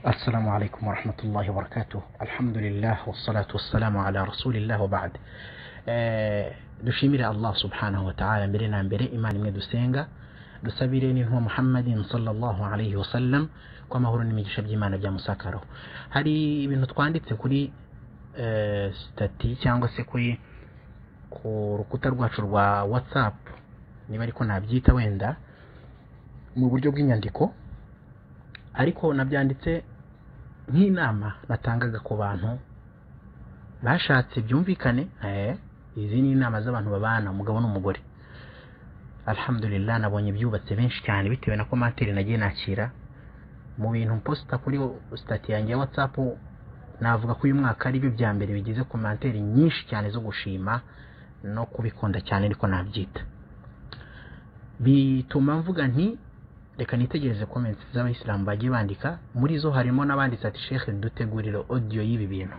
السلام عليكم ورحمة الله وبركاته الحمد لله والصلاة والسلام على رسول الله وبعد Eh, dushimire allah subhanahu wa ta'ala mbere na mbere imana imwe dusenga dusabire ni ntuwa muhammadin sallallahu alayhi wa sallam ko amahoro n'imigisha by'imana byamusakaraho hari ibintu twanditse kuri eh, sitati cyangwa se kuri ku rukuta rwacu rwa whatsapp niba ariko nabyita wenda mu buryo bw'inyandiko ariko nabyanditse nk'inama natangaga ku bantu bashatse byumvikane eh, izi ni inama z'abantu babana umugabo n'umugore alhamdulillah nabonye byubatse benshi cyane bitewe na komantere nagiye nakira mu bintu mposita kuri sitati yanjye ya whatsapp navuga ko uyu mwaka ari byo bya mbere bigize komantere nyinshi cyane zo gushima no kubikunda cyane ariko nabyita bituma mvuga nti reka nitegereze comments z'abayisilamu bagiye bandika muri zo harimo n'abanditse ati shekhe dutegurire audio y'ibi bintu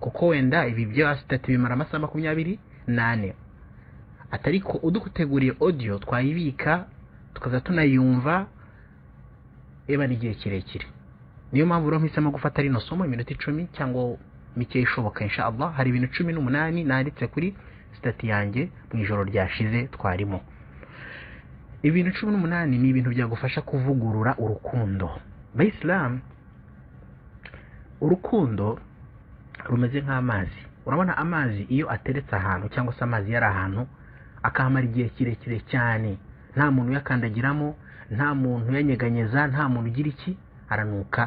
kuko wenda ibi bya sitati bimara amasaha makumyabiri n'ane atari ko uduteguriye audio twayibika tukaza tunayumva ebana igihe kirekire niyo mpamvu rero mpisemo gufata rino somo iminota icumi cyangwa mike ishoboka insha Allah hari ibintu cumi n'umunani nanditse kuri sitati yanjye mu ijoro ryashize twarimo ibintu cumi n'umunani ni ibintu byagufasha kuvugurura urukundo bayisilamu urukundo rumeze nk'amazi urabona amazi iyo ateretse ahantu cyangwa se amazi yari ahantu akahamara igihe kirekire cyane nta muntu uyakandagiramo nta muntu uyanyeganyeza nta muntu ugira iki aranuka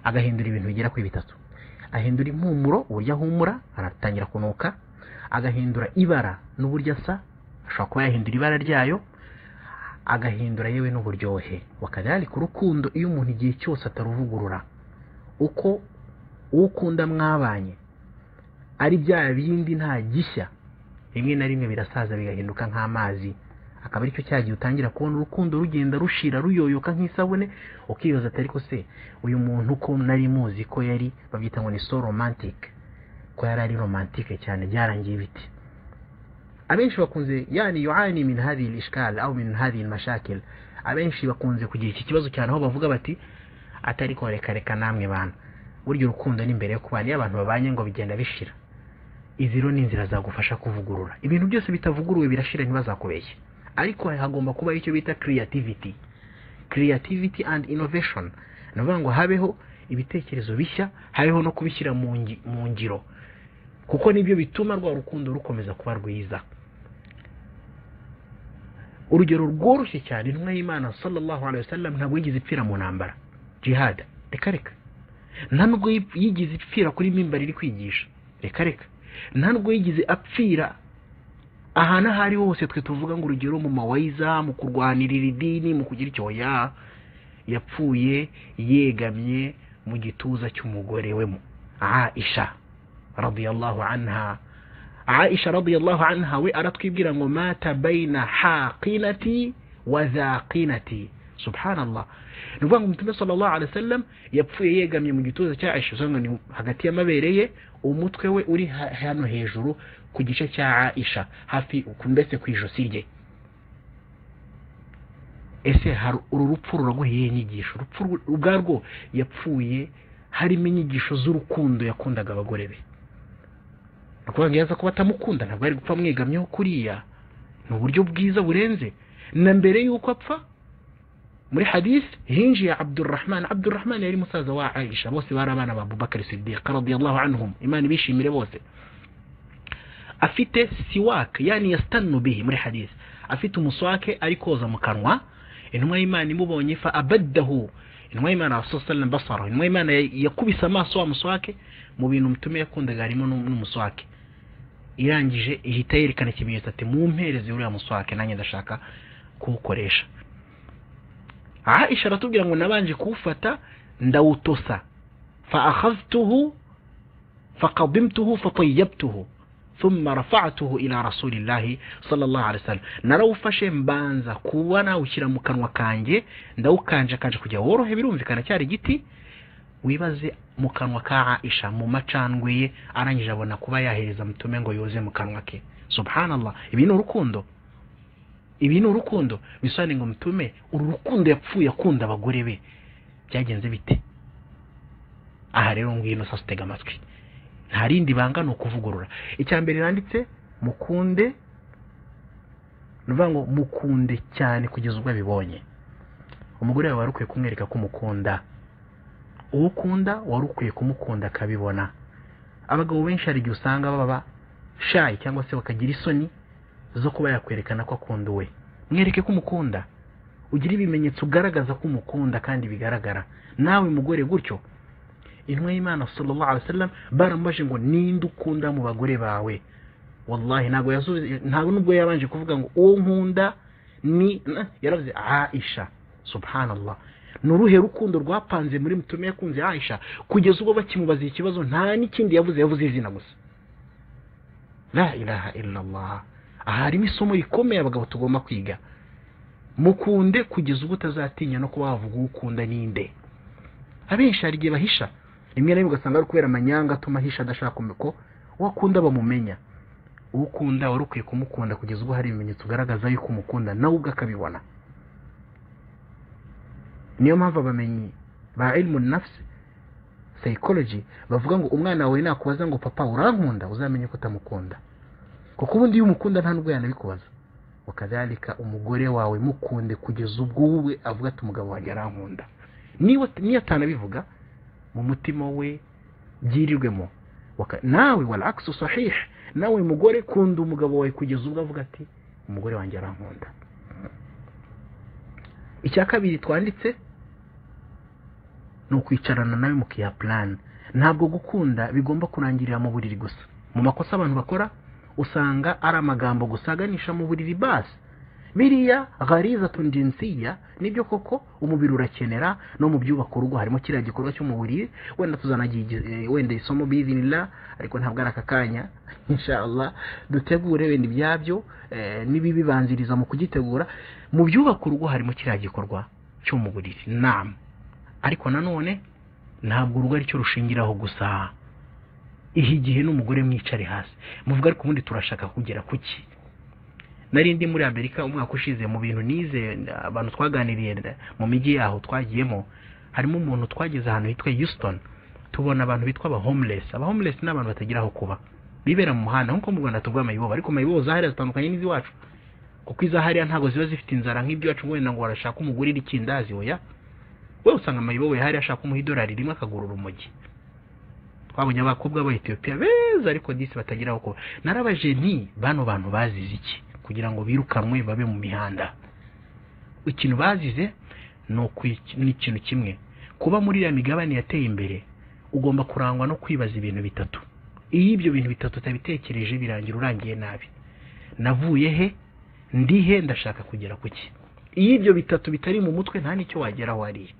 agahindura ibintu bigera kuri bitatu ahindura impumuro uburyo ahumura aratangira kunuka agahindura ibara n'uburyo asa ashobora kuba yahindura ibara ryayo agahindura yewe n'uburyohe wakadhalika urukundo iyo umuntu igihe cyose ataruvugurura uko uwo ukunda mwabanye ari bya bindi nta gishya rimwe na rimwe birasaza bigahinduka nk'amazi akaba aricyo cya gihe utangira kubona urukundo rugenda rushira ruyoyoka nk'isabune ukibaza ati ariko se uyu muntu ko nari muzi ko yari babyita ngo ni so romantic ko yari ari romantique cyane byarangiye ibiti abenshi bakunze yani yuani min hadhihi al-ishkal au min hadhihi al-mashakil abenshi bakunze kugira iki kibazo cyane aho bavuga bati atari ko reka reka namwe bantu burya urukundo ni mbere yo kubana iyo abantu babanye ngo bigenda bishira izi rero ni inzira zagufasha kuvugurura ibintu byose bitavuguruwe birashira ntibazakubeshye ariko hagomba kuba icyo bita creativity creativity and innovation ni ukuvuga ngo habeho ibitekerezo bishya habeho no kubishyira mu ngi- mu ngiro kuko nibyo bituma rwa rukundo rukomeza kuba rwiza urugero rworoshye cyane intumwa y'imana sallallahu alaihi wasallam ntabwo yigeze ipfira mu ntambara jihad reka reka nta nubwo yip- yigeze ipfira kuri mimbari iri kwigisha reka reka nta nubwo yigeze apfira ahantu aho ari ho hose twe tuvuga ngo urugero mu mawayiza mu kurwanirira idini mu kugira icyo ya yapfuye yegamye mu gituza cy'umugore we mu aisha radiyallahu anha aisha radiyallahu anha we aratwibwira ngo mata baina haqinati wa dhaqinati subhanallah ni ukuvuga ngo umutume sallallahu alaihi wasallam yapfuye yegamye mu gituza cya aisha usa ngo ni hagati y'amabere ye umutwe we uri ha- hano hejuru ku gice cya aisha hafi ku- mbese ku ijosi rye ese hari uru rupfu ruraguhiye inyigisho urupfu rwe- ubwarwo yapfuye harimo inyigisho z'urukundo yakundaga abagore be ni ukuvuga ngo iyo aza kuba atamukunda ntabwo ari gupfa amwegamyeho kuriya ni uburyo bwiza burenze na mbere y'uko apfa muri hadisi hinjiye abdurrahman abdurrahman yari musaza wa aisha bose bari abana ba abubakar sidiq radiyallahu anhum imana ibishimire bose afite siwak yani yastannu bihi muri hadisi afite umuswake ari koza mu kanwa intumwa y'imana imubonye fa abaddahu intumwa y'imana rasul sallam basara intumwa y'imana ya- yakubise amaso wa muswake mu bintu mutume yakundaga harimo n'um- n'umuswake irangije ihita yerekana ikimenyetso ati mumpereze uriya muswake nanjye ndashaka kuwukoresha aisha aratubwira ngo nabanje kuwufata ndawutosa fa akhadhtuhu fakadimtuhu fatayabtuhu thumma rafa'tuhu ila rasulillahi sallallahu alaihi wasallam narawufashe mbanza kuba nawushyira mu kanwa kanjye ndawukanjakanje kugira worohe birumvikana cyari igiti wibaze mu kanwa ka aisha mu macandwe ye arangije abona kuba yahereza mutume ngo yoze mu kanwa ke subhanallah ibi ni urukundo ibi ni urukundo bisobanuye ngo mutume uru rukundo yapfuye akunda abagore be byagenze bite aha rero ngwino sositega amatwi nta rindi banga ni ukuvugurura icya mbere yanditse mukunde ni ukuvuga ngo mukunde cyane kugeza ubwo abibonye umugore wawe wari ukwiye kumwereka ko umukunda uwo ukunda wari ukwiye kumukunda akabibona abagabo benshi hari igihe usanga baba shayi cyangwa se bakagira isoni zo kuba yakwerekana ko akunda uwe mwereke ko umukunda ugira ibimenyetso ugaragaza ko umukunda kandi bigaragara nawe mugore gutyo intumwa y'imana sallallahu alaihi wasallam baramubajije ngo ninde ukunda mu bagore bawe wallahi ntabwo yasubiza ntabwo nubwo yabanje kuvuga ngo uwo nkunda ni yaravuze aisha subhanallah ni uruhe rukundo rwapanze muri mutume yakunze aisha kugeza ubwo bakimubaza ikibazo nta n'ikindi yavuze yavuze izina gusa la ilaha illallah aha harimo isomo rikomeye abagabo tugomba kwiga mukunde kugeza ubwo utazatinya no kuba wavuga uwo ukunda ninde abenshi hari igihe bahisha rimwe na rimwe ugasanga ari kubera amanyanga atuma ahisha adashaka ko uwo akunda bamumenya uwo ukunda wari ukwiye kumukunda kugeza ubwo hari ibimenyetso ugaragaza yuko umukunda nawe ubwo akabibona niyo mpamvu abamenyi ba irimu nafuse sayikoloji bavuga ngo umwana wawe nakubaza ngo papa urankunda uzamenye ko utamukunda kuko ubundi iyo umukunda nta n'ubwo yanabikubaza ukazarika umugore wawe mukunde kugeza ubwo wowe avuga ati umugabo wanjye arankunda niyo atanabivuga mu mutima we byirirwemo nawe wari akisi usahihe nawe mugore kunda umugabo wawe kugeza ubwo avuga ati umugore wanjye arankunda icya kabiri twanditse ni ukwicarana nawe mukiya purani ntabwo gukunda bigomba kurangirira mu buriri gusa mu makosa abantu bakora usanga ari amagambo gusa aganisha mu buriri basi biriya hariza tundensiya nibyo koko umubiri urakenera no mu byubaka urugo harimo kiriya gikorwa cyo mu buriri wenda tuzanagira wenda isomo bizinira ariko ntabwo ari aka kanya inshallah dutegure wenda ibyabyo n'ibibibanziriza mu kugitegura mu byubaka urugo harimo kiriya gikorwa cyo mu buriri nama ariko nanone ntabwo urugo aricyo rushingiraho gusa iha igihe n'umugore mwicare hasi muvuga ariko ubundi turashaka kugera ku ki nari ndi muri amerika umwaka ushize mu bintu nize abantu twaganiriye mu mijyi yaho twagiyemo harimo umuntu twageze ahantu hitwa houston tubona abantu bitwa aba homeless aba homeless ni abantu batagira aho kuba bibera mu muhanda nk'uko mu rwanda tuvuga amayibobo ariko amayibobo zahariya zitandukanye n'iz'iwacu kuko izahariya ntabwo ziba zifite inzara nk'iby'iwacu wenda ngo barashaka umugurira ikindazi oya we usanga amayibobo yahariya ashaka umuha idolari rimwe akagurura umugi twabonye abakobwa b'abayetiyopiya beza ariko disi batagira aho kuba narabaje nti bano bantu bazize iki kugira ngo birukanwe babe mu mihanda ikintu bazize ni ikintu kimwe kuba muri iriya migabane yateye imbere ugomba kurangwa no kwibaza ibintu bitatu iyo ibyo bintu bitatu utabitekereje birangira urangiye nabi navuye he ndi he ndashaka kugera ku ki iyo ibyo bitatu bitari mu mutwe nta n'icyo wageraho wariye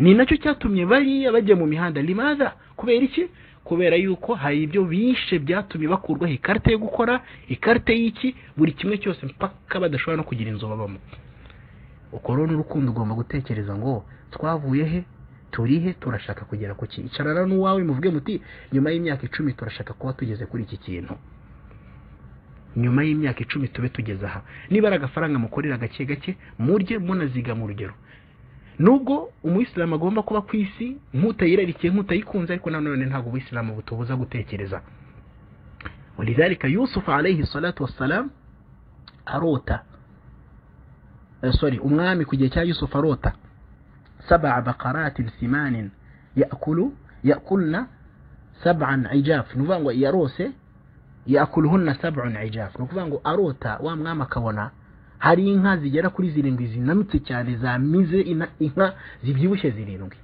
ni nacyo cyatumye bariya bajya mu mihanda rimaza kubera iki kubera yuko hari ibyo bishe byatumye bakurwaho ikarita yo gukora ikarita y'iki buri kimwe cyose mpaka badashobora no kugira inzu babamo ukorona urukundo ugomba gutekereza ngo twavuye he turi he turashaka kugera ku ki icarana n'uwawe muvuge muti nyuma y'imyaka icumi turashaka kuba tugeze kuri iki kintu nyuma y'imyaka icumi tube tugeze aha niba ari agafaranga mukorera gake gake murye munaziga mu rugero nubwo umuyisilamu agomba kuba ku isi nk'utayirarikiye nk'utayikunze ariko nanone ntabwo ubuyisilamu butubuza gutekereza walidhalika yusufu alayhi salatu wassalam arota sorry umwami ku gihe cya yusufu arota saba bakaratin simanin yakulu yakulna saban ijaf ni ukuvuga ngo yarose yakuluhunna saban ijaf ni ukuvuga ngo arota wa mwami akabona hari inka zigera kuri zirindwi zinanutse cyane zamize inka zibyibushye zirindwi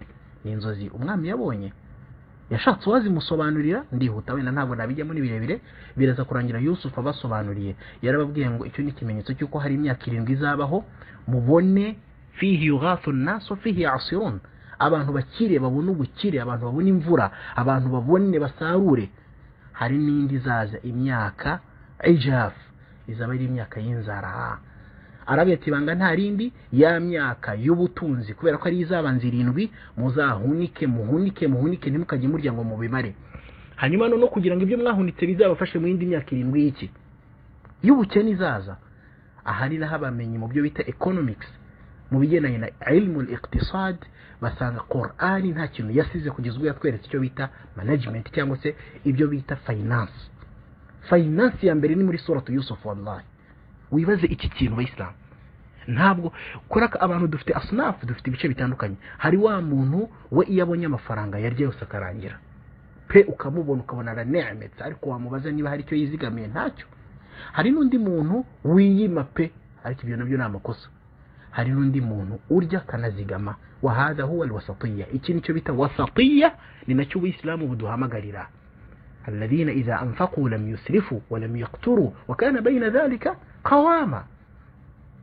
ni inzozi umwami yabonye yashatse uwazimusobanurira ndihuta wenda ntabwo nabijyamo ni birebire biraza kurangira yusufu abasobanuriye yarababwiye ngo icyo ni ikimenyetso cy'uko hari imyaka irindwi izabaho mubone fihi yugathu naso fihi asirun abantu bakire babone ubukire abantu babone imvura abantu babone basarure hari n'indi izaza imyaka ijafu izaba ari imyaka y'inzara ati banga nta rindi ya myaka y'ubutunzi kubera ko ari izabanza irindwi muzahunike muhunike muhunike ntimukajye murya ngo mubimare hanyuma no kugira ngo ibyo mwahunitse bizabafashe mu yindi myaka irindwi y'iki y'ubukene izaza aha ni naho abamenyi mu byo bita economics mu bigendanye na ilmu iqtisad basanga korani nta kintu yasize kugeza ubwo yatweretse icyo bita management cyangwa se ibyo bita finance finance ya mbere ni muri suratu yusufu wallahi wibaze iki kintu bayisilamu ntabwo kubera ko abantu dufite asunafu dufite ibice bitandukanye hari wa muntu we iyo abonye amafaranga yarya yose akarangira pe ukamubona ukabona aranemetse ariko wamubaza niba hari icyo yizigamiye ntacyo hari n'undi muntu wiyima pe ariko ibyo nabyo ni amakosa hari n'undi muntu urya akanazigama wahaza huwa alwasatiya iki ni cyo bita wasatiya ni nacyo ubuyisilamu buduhamagarira الذين إذا أنفقوا لم يسرفوا ولم يقتروا وكان بين ذلك قواما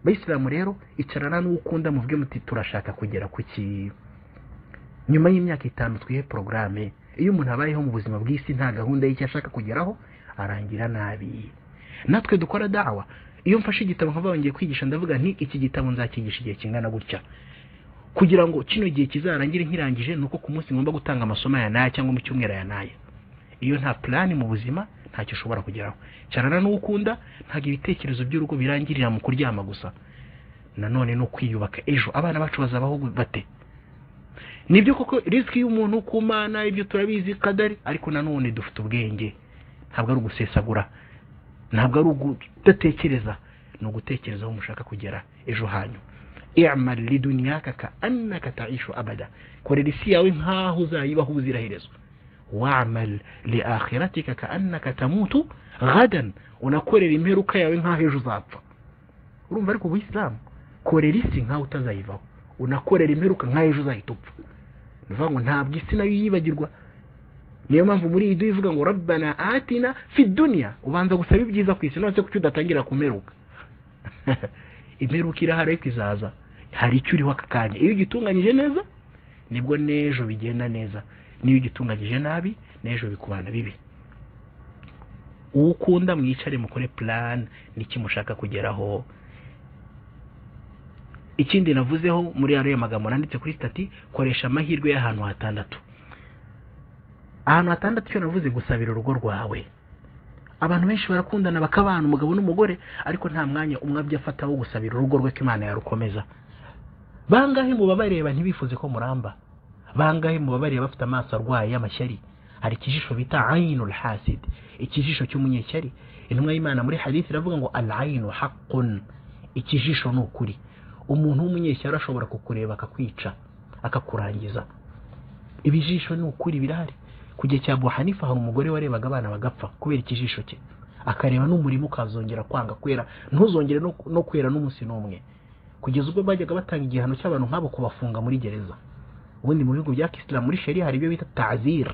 bayisilamu rero icarana n'uwo ukunda muvuge muti turashaka kugera ku ki nyuma y'imyaka itanu twihe porogaramu iyo umuntu abayeho mu buzima bw'isi nta gahunda y'icyo ashaka kugeraho arangira nabi natwe dukora dawa iyo mfashe igitabo nkava ngiye kwigisha ndavuga nti iki gitabo nzakigisha igihe kingana gutya kugira ngo kino gihe kizarangire nkirangije ni uko ku munsi ngomba gutanga amasomo ya naya cyangwa mu cyumweru ya naya iyo nta purani mu buzima ntacyo ushobora kugeraho cyane n'uwo ukunda ntabwo ibitekerezo by'urugo birangirira mu kuryama gusa nanone no kwiyubaka ejo abana bacu bazabaho bate nibyo koko risiki y'umuntu ku mana ibyo turabizi kadari ariko nanone dufite ubwenge ntabwo ari ugusesagura ntabwo ari ugudatekereza ni ugutekereza aho mushaka kugera ejo hanyu i'mal lidunyaka ka annaka ta'ishu abada korera isi yawe nk'aho uzayibaho ubuziraherezo wa'amal li akhiratika ka'annaka tamutu gadan unakorera imperuka yawe nk'aho ejo uzapfa urumva ariko ubuyisilamu korera isi nk'aho utazayivaho unakorera imperuka nk'aho ejo uzahita upfa ni ukuvuga ngo ntabwo isi nayo yibagirwa niyo mpamvu muri iyi duhe ivuga ngo rabbana atina fi duniya ubanza gusaba ibyiza ku isi nonese kuki udatangira ku mperuka imperuka irahari ariko izaza hari icyo uriho aka kanya iyo ugitunganyije neza nibwo n'ejo bigenda neza niyo ugitunganyije nabi n'ejo bikubana bibi uwo ukunda mwicare mukore plan niki mushaka kugeraho ikindi navuzeho muri ariya magambo nanditse kuri stati koresha amahirwe y'ahantu hatandatu ahantu hatandatu icyo navuze gusabira urugo rwawe abantu benshi barakundana bakabana umugabo n'umugore ariko nta mwanya umwe abyo afata wo gusabira urugo rwe ko imana yarukomeza bangahe mu babareba ntibifuze ko muramba bangahe mu babareba bafite amaso arwaye y'amashyari hari ikijisho bita ayinul hasid ikijisho cy'umunyeshyari intumwa y'imana muri hadisi iravuga ngo al ayinu haqqun ikijisho ni ukuri umuntu w'umunyeshyari ashobora kukureba akakwica akakurangiza ibijisho ni ukuri birahari ku gihe cya abu hanifa hari umugore warebaga abana bagapfa kubera ikijisho cye akareba n'umurimo ukazongera kwanga kwera ntuzongere no kwera n'umunsi n'umwe kugeza ubwo bajyaga batanga igihano cy'abantu nk'abo kubafunga muri gereza ubundi mu bihugu bya kisilamu muri sheri hari ibyo bita tazir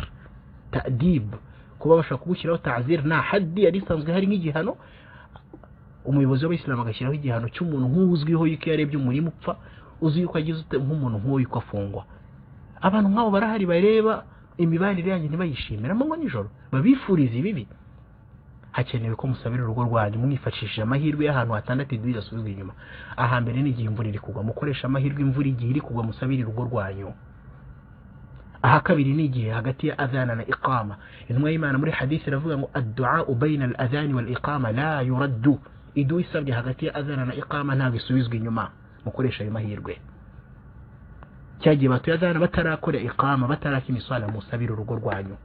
tadib kuba bashaka kugushyiraho tazir nta hadi yari isanzwe hari nk'igihano umuyobozi w'abayisilamu agashyiraho igihano cy'umuntu nk'uzwiho yuko iyo arebye umurimo upfa uzi yuko agize nk'umuntu nk'uyu ko afungwa abantu nk'abo barahari bareba imibanire yanyu ntibayishimire amanywa nijoro babifuriza ibibi hakenewe ko musabira urugo rwanyu mwifashishije amahirwe y'ahantu hatandatu iduri yasubizwa inyuma ahambere n'igihe imvura iri kugwa mukoresha amahirwe imvura igihe iri kugwa musabire urugo rwanyu aha kabiri ni igihe hagati ya adhana na iqama intumwa y'imana muri hadisi iravuga ngo adduau baina al adhani wal iqama la yuraddu idu isabwe hagati ya adhana na iqama ntabwo isubizwa inyuma mukoresha ayo mahirwe cyagiye batuye adhana batarakora iqama bataraka imisala musabira urugo rwanyu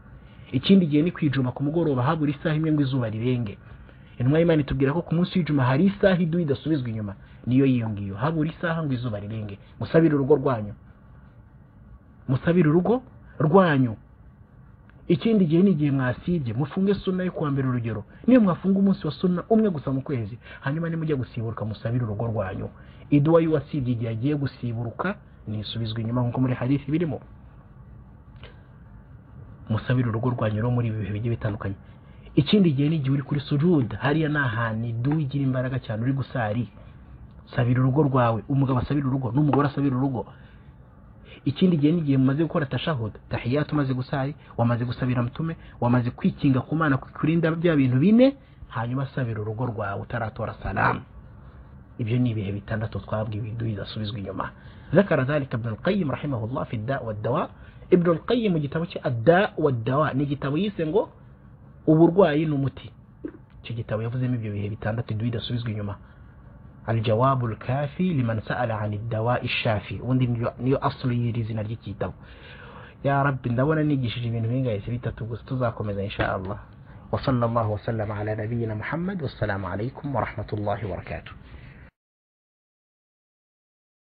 ikindi gihe ni kwijuma ku mugoroba habura isaha imwe ngo izuba rirenge intumwa y'imana itubwira ko ku munsi w'ijuma hari isaha idu idasubizwa inyuma niyo yiyo ngiyo habura isaha ngo izuba rirenge musabire urugo rwanyu musabire urugo rwanyu ikindi gihe ni igihe mwasibye mufunge suna yo kuwa mbere urugero niyo mwafunga umunsi wa suna umwe gusa mu kwezi hanyuma nimujya gusiburuka musabire urugo rwanyu iduwa y'uwasibye igihe agiye gusiburuka nisubizwa inyuma nk'uko muri hadisi birimo musabire urugo rwanyu rero muri ibi bihe bigiye bitandukanye ikindi gihe n'igihe uri kuri sujude hariya ni ahantu idu igira imbaraga cyane uri gusari sabira urugo rwawe umugabo asabira urugo n'umugore asabira urugo ikindi gihe n'igihe mumaze gukora tashahud tahiyatu umaze gusari wamaze gusabira mutume wamaze kwikinga ku mana kurinda bya bintu bine hanyuma asabira urugo rwawe utaratora salamu ibyo ni ibihe bitandatu twabwiwe idu idasubizwa inyuma ذكر ذلك ابن القيم رحمه الله في الداء والدواء ibyo rukayi mu gitabo cye ada wadawa ni igitabo yise ngo uburwayi ni umuti icyo gitabo yavuzemo ibyo bihe bitandatu idudasubizwa inyuma aljawabu kafi liman sa'ala ani dawa ishafi ubundi niyo- niyo asuru y'iri zina ry'igitabo ya rabbi ndabona nigishije ibintu bingahe si bitatu gusa tuzakomeza insha Allah wa sallallahu wa sallama ala nabiyyina muhammad wassalamu alaikum wa rahmatullahi wa barakatuh